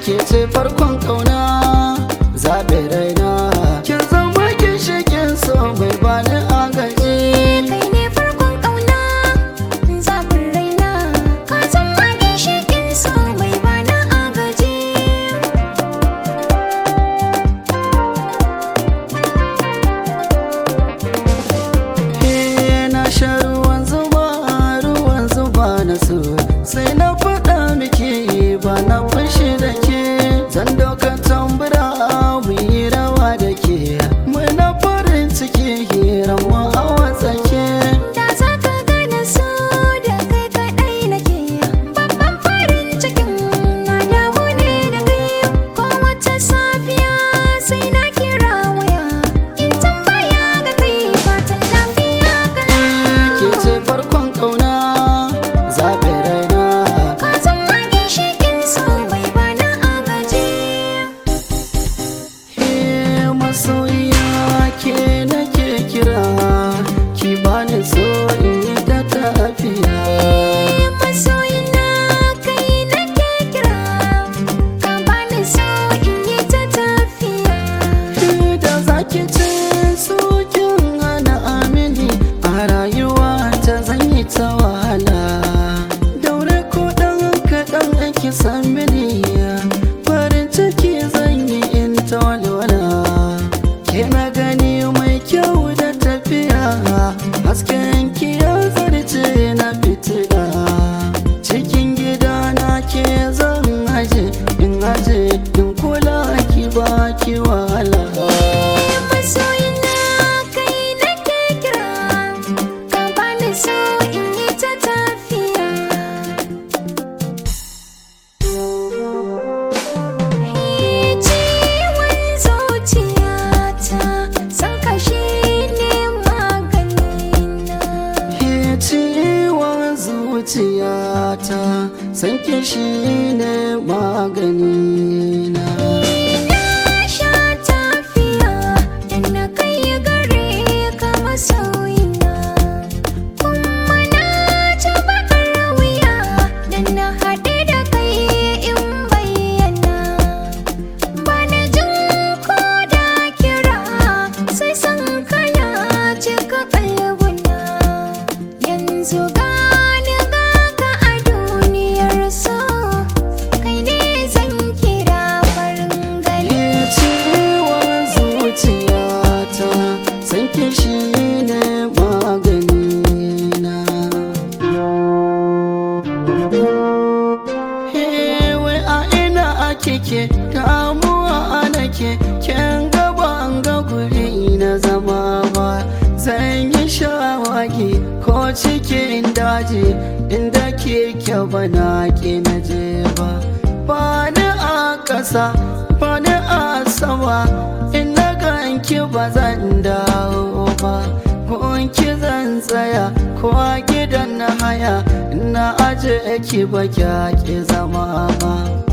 ke ce farkon kauna zaɓe raina kin zama ginshikin so mai bani agaji kai ne farkon ƙauna zaɓin raina ka zama ginshiƙin so mai bana agaji Eh, na sha ruwan zuba ruwan zuba na so sai na faɗa miki ba na fushi da ke zan dauka tambura mu yi rawa da ke muna farin ciki hiran mu a watsake da za ka gane so da kai kaɗai nake babban farin cikin na damu ne da kai ko wata safiya sai na kira waya in tambaya ga kai fatan lafiya kana ke ce farkon kauna zaɓe raina ka zama ginshiƙin so mai bana agaji Eh, masoyiya ke nake kira ki bani so in yi ta tafiya masoyina kai nake kira ka bani so in yi ta tafiya da zaki ce sokin hana amini a rayuwa ta zan yi ta wahala daure ko dan kaɗan ake san mini farin ciki zan yi in ta walwala ke na gani mai kyau da tafiya hasken ki ya zarce na fitila cikin gida na ke zan aje in aje in kula ki ba ki wahala masoyina kai nake kira ka bani so in yi ta tafiya ciwon zuciyata san kashi ne maganina ke ciwon zuciyata san ki shine magani na Na sha tafiya da na kai gare ka masoyina Kuma na ci bakar wuya da na haɗe da kai in bayyana Ba na jin ko da kira sai san kana cika kalbuna Yanzu gani ga ka a duniyar so Kai ne zan kira farin gani ke ciwon zuciyata san ki shine magani na Hewe a ina ake ke damuwa a nake ken gaba an ga guri na zama ba zan yi shawagi ko cikin daji inda ke kyau na ke na je ba ba ni a ƙasa ba ni a sama in na ganki ba zan dawo ba gunki zan tsaya ko a gidan na haya na aje ki ba ki zama ba